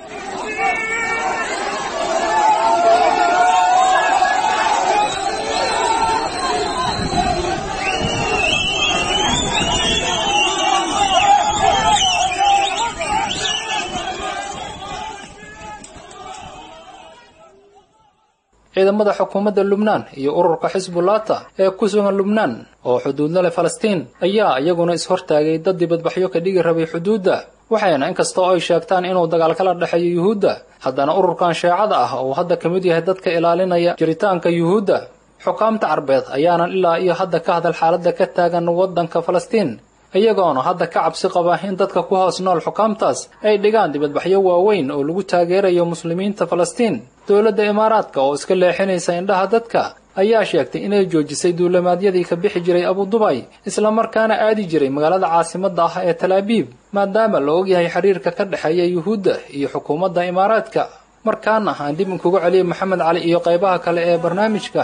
ciidamada xukuumadda lubnaan iyo ururka xisbullata ee ku sugan lubnaan oo xuduudla leh falastiin ayaa iyaguna is-hortaagay dad dibadbaxyo ka dhigi rabay xuduudda waxayna inkastoo ay sheegtaan inuu dagaal kala dhexeeyo yuhuudda haddana ururkan sheecada ah oo hadda ka mid yahay dadka ilaalinaya jiritaanka yuhuudda xukaamta carbeed ayaanan ilaa iyo hadda ka hadal xaaladda ka taagan waddanka falastiin iyagoona hadda ka cabsi qaba in dadka ku hoos nool xukaamtaas ay dhigaan dibadbaxyo waaweyn oo lagu taageerayo muslimiinta falastiin dowladda imaaraadka oo iska leexinaysa indhaha dadka ayaa sheegtay inay joojisay duulamaadyadii ka bixi jiray abudubay islamarkaana aadi jiray magaalada caasimadda ah ee talaabiib maadaama la ogyahay xiriirka ka dhexeeya yuhuudda iyo xukuumadda imaaraadka markaana aan dib inkugu celiyay maxamed cali iyo qaybaha kale ee barnaamijka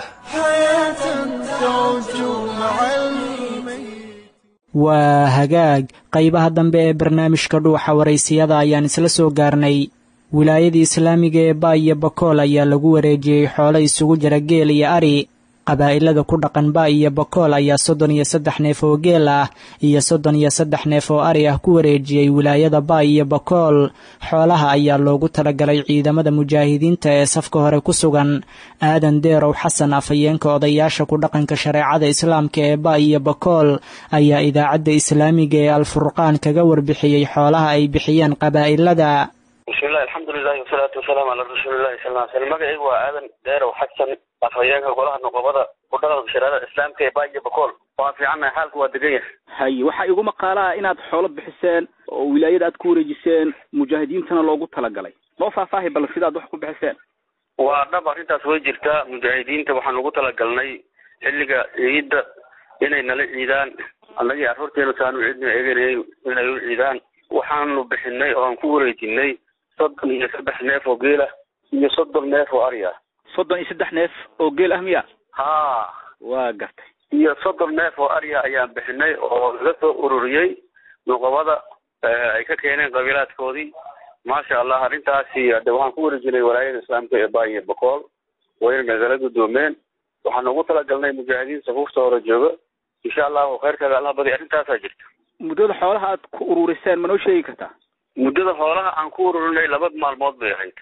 waa hagaag qaybaha dambe ee barnaamijka dhuuxa waraysiyada ayaan isla soo gaarnay wilaayadii islaamiga ee ba iyo bakool ayaa lagu wareejiyey xoolo isugu jira geel iyo ari qabaa'ilada ku dhaqan ba iyo bakool ayaa soddon iyo saddex neef oo geel ah iyo soddon iyo saddex neef oo ari ah ku wareejiyey wilaayada ba iyo bakool xoolaha ayaa loogu talagalay ciidamada mujaahidiinta ee safka hore ku sugan aadan deerow xasan afhayeenka odayaasha ku dhaqanka shareecada islaamka ee ba iyo bakool ayaa idaacadda islaamiga ee alfurqaan kaga warbixiyey xoolaha ay bixiyeen qabaa'ilada bismillahi alxamdulilahi wasalaatu wasalaamu calaa rasuulillahi sal ll slam magacaygu waa aadan deerow xasan afhayeenka golaha noqobada ku dhaqanka shareecada islaamka ee baayo bakool waa fiicannahay xaalku waa degan yahay haye waxaa igu maqaalaa inaad xoolo bixiseen oo wilaayada aad ku wareejiseen mujaahidiintana loogu talagalay noo faahfaahi bal sidaad wax ku bixiseen waa dhab arrintaas way jirtaa mujaahidiinta waxaan ugu talagalnay xilliga ciidda inay nala ciidaan annagii carruurteena saanu ciidna eeganayay inay u ciidaan waxaanu bixinay oo aan ku wareejinay soddon iyo saddex neef oo geel ah iyo soddon neef oo ari ah soddon iyo saddex neef oo geel ah miya ha waa gartay iyo soddon neef oo ariya ayaan bixinay oo laga soo ururiyey nuqobada ay ka keeneen qabiilaadkoodii maasha allah arrintaasi de waxaan ku wareejinay walaayada islaamka ee baayo bakool wayna nagala guddoomeen waxaan ugu talagalnay mujaahidiin safuufta hore jooga insha allahu khayrkaada allah badi arrintaasaa jirta muddada xoolaha aad ku ururiseen ma noo sheegi kartaa muddada xoolaha aan ku ururinay laba maalmood bay ahayd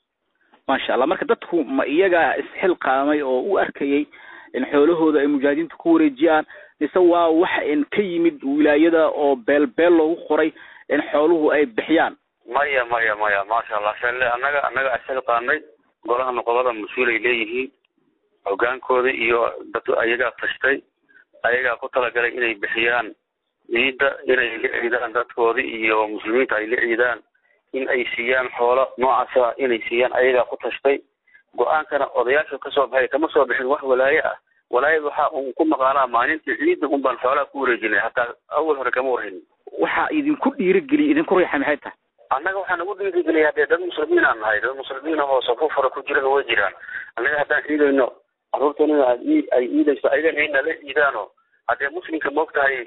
maasha allah marka dadku ma iyagaa isxilqaamay oo u arkayay in xoolahooda ay mujaahidiinta ku wareejiyaan mise waa wax in ka yimid wilaayada oo beel beel loogu qoray in xooluhu ay bixiyaan maya maya maya maasha allah shale annaga annaga isxilqaanay golaha noqobada mas-uul ay leeyihiin hogaankooda iyo dad ayagaa tashtay ayagaa ku talagalay inay bixiyaan ciidda inay la ciidaan dadkoodi iyo muslimiinta ay la ciidaan in ay siiyaan xoolo noocaasa inay siiyaan ayagaa ku tashtay go-aankana odayaasha kasoo baxay kama soo bixin wax walaaye ah walaayada waxaa un ku maqaalaa maalintii ciidda un baan xoolaha ku wareejinay hataa awal hore kama warhayn waxaa idinku dhiirigeliya idinku riixay maxay tahay annaga waxaa nagu dhiirigeliya hadee dad muslimiin aan nahay dad muslimiin ahoo safuuf hore ku jirana way jiraan annaga haddaan ciidayno carruurteenana ay ciidayso ayagana ay nala ciidaano haddee muslimka moogtahay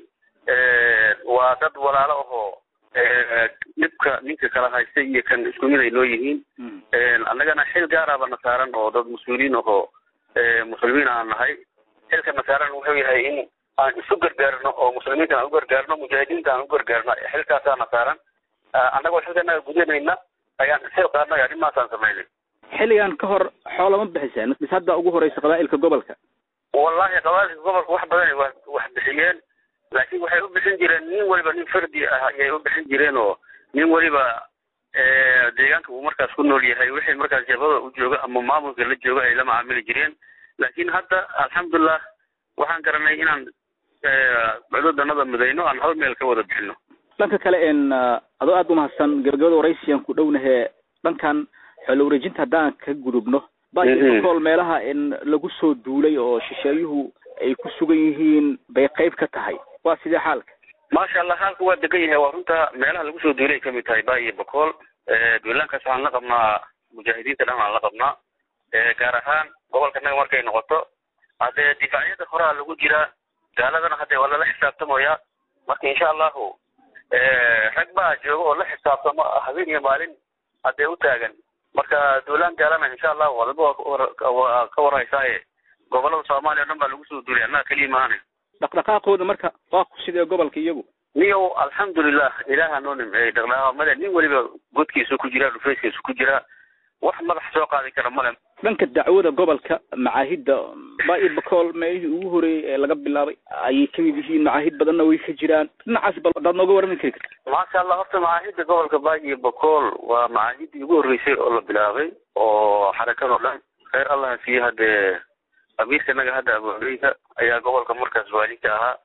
waa dad walaalo ahoo dhibka ninka kala haysta iyo kan isku mid ay noo yihiin annagana xil gaaraba na saaran oo dad mas-uuliin ahoo muslimiin aan nahay xilka na saaran wuxuu yahay in aan isu gargaarno oo muslimiinta aan u gargaarno mujaahidiinta aan u gargaarno xilkaasaa na saaran annagoo xilkanaga gudanayna ayaan isxil qaadnay arrimahaasaan samaynay xilligan ka hor xoolama bixiseen bis hadda ugu horeysa qabaa'ilka gobolka wallahi qabailka gobolka wax badan wa wax bixiyeen laakiin waxay u bixin jireen nin waliba nin fardi ah ayay u bixin jireen oo nin waliba deegaanka uu markaas ku nool yahay wixii markaas jabada u jooga ama maamulka la jooga ay la macaamili jireen laakiin hadda alxamdulilah waxaan garanay inaan cududanada mudayno aan hal meel ka wada bixino dhanka kale n adoo aada umahadsan gabagabada waraysiyan ku dhownahe dhankan xoolo wareejinta haddaan ka gudubno bakool meelaha in lagu soo duulay oo shisheeyuhu ay ku sugan yihiin bay qayb ka tahay waa sidee xaalka maasha allah xaalka waa degan yahay waa runta meelaha lagu soo duulay kamid tahay ba iyo bakool duulaankaas waxaan la qabnaa mujaahidiinta dhan aan la qabnaa gaar ahaan gobolka naga markay noqoto haddee difaacyada horaa lagu jiraa gaaladana haddee waa lala xisaabtamaya marka insha allahu rag baa jooga oo la xisaabtamo habeen iyo maalin haddee u taagan marka duulaan gaalana insha allahu wadaba waa ka warhaysaaye gobolada soomaaliya o dhan baa lagu soo duulay annaga keliya maahane dhaqdhaqaaqooda marka waa ku sidee gobolka iyagu niyow alxamdulilah ilaaha noo nimceeyey dhaqdhaqaaqmada nin weliba godkiisu ku jiraa dhufayskiisu ku jiraa wax madax soo qaadi kara male dhanka dacwada gobolka macaahidda ba-i bakool meelihii ugu horeeyey ee laga bilaabay ayay kamid yihiin macaahid badanna way ka jiraan dhinacaas bal hadaad nooga warrami kari karta maasha allah horta macaahidda gobolka baagi bakool waa macaahiddii ugu horreysay oo la bilaabay oo xarakan oo dhan kheyr allah siiye haddee amiirka naga hadda abu cubeyda ayaa gobolka markaas waalinka ahaa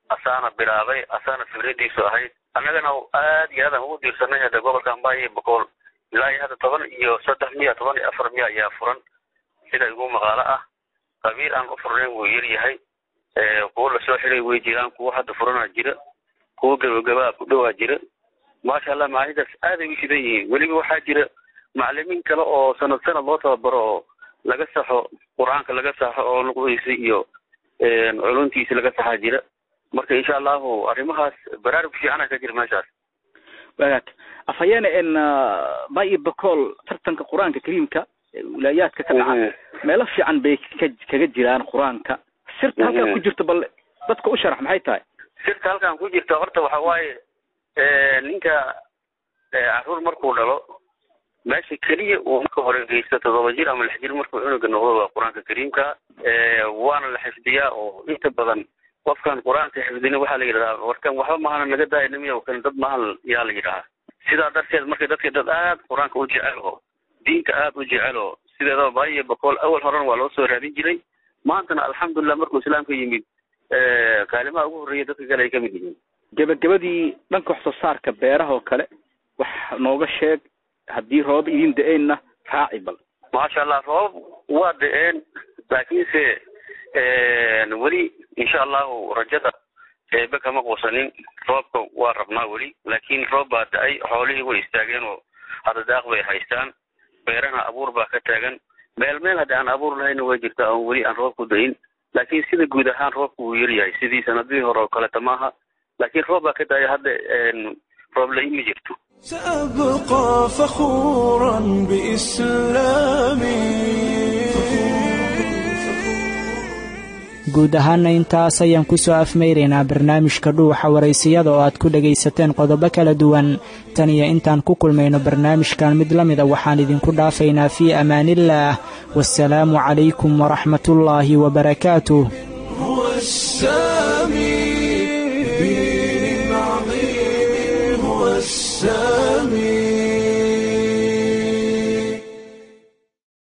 asaana bilaabay asaana fikradiisu ahayd annagana aad iyo aadaan ugu diirsanay hadda gobolka ambaayo iyo boqol ilaa iyo hadda toban iyo saddex miya toban iyo afar miya ayaa furan sida igu maqaalo ah qabiil aan u furnayn wuu yar yahay kuwo lasoo xiray way jiraan kuwo hadda furanaa jira kuwo gabagabaa ku dhowaa jira maasha allah macahidaas aaday u shidan yihiin weliba waxaa jira macalimiin kale oo sanad sanad loo tababaro oo laga saxo qur-aanka laga saxo oo nuqdiisa iyo culuntiisa laga saxaa jira marka insha allahu arrimahaas baraarug fiicana ka jira meeshaas wagaag afhayeene en bay bacool tartanka qur-aanka kariimka wilaayaadka ka dhaca meelo fiican bay ka kaga jiraan qur-aanka sirta halkaa ku jirta bal dadka u sharax maxay tahay sirta halkan ku jirta horta waxa waaye ninka caruur markuu dhalo meesha keliya uu marka hore geysto toddoba jir ama lix jir markuu cunuga noqdo waa qur-aanka kariimka waana la xifdiyaa oo inta badan qofkan qur-aanka xifdina waxaa la yidhahdaa warkan waxba mahana naga daaya nimiya kan dad mahan yaa la yidhahaa sidaa darteed marka dadka dad aad qur-aanka u jecel oo diinka aad u jecel oo sideedaba baayo bakool awal horena waa loo soo raadin jiray maantana alxamdulilah markuu islaamka yimid kaalimaha ugu horreeya dadka kale ay ka mid yihiin gebagabadii dhanka wax soo saarka beeraha oo kale wax nooga sheeg haddii roob idin da-eenna raaci bal maasha allah roob waa da-een laakiinse weli insha allahu rajada eebe kama quusanin roobka waa rabnaa weli laakiin roob baa da-ay xoolihii way istaageen oo hadda daaq bay haystaan beerana abuur baa ka taagan meel meel hadda aan abuur lahayna way jirta oon weli aan roob ku da-in laakiin sida guud ahaan roobka wuu yaryahay sidii sanadihii hore oo kaleta maaha laakiin roob baa ka da-ay hadda roob la imi jirto سأبقى فخورا بإسلامي guud ahaana intaas ayaan ku soo afmayraynaa barnaamijka dhuuxa waraysiyada oo aad ku dhagaysateen qodobo kala duwan tan iyo intaan ku kulmayno barnaamijkan mid la mida waxaan idinku dhaafaynaa fii amaaniillaah wasalaamu calaykum waraxmatullaahi wabarakaatuh هو السامي بدين عظيم هو السامي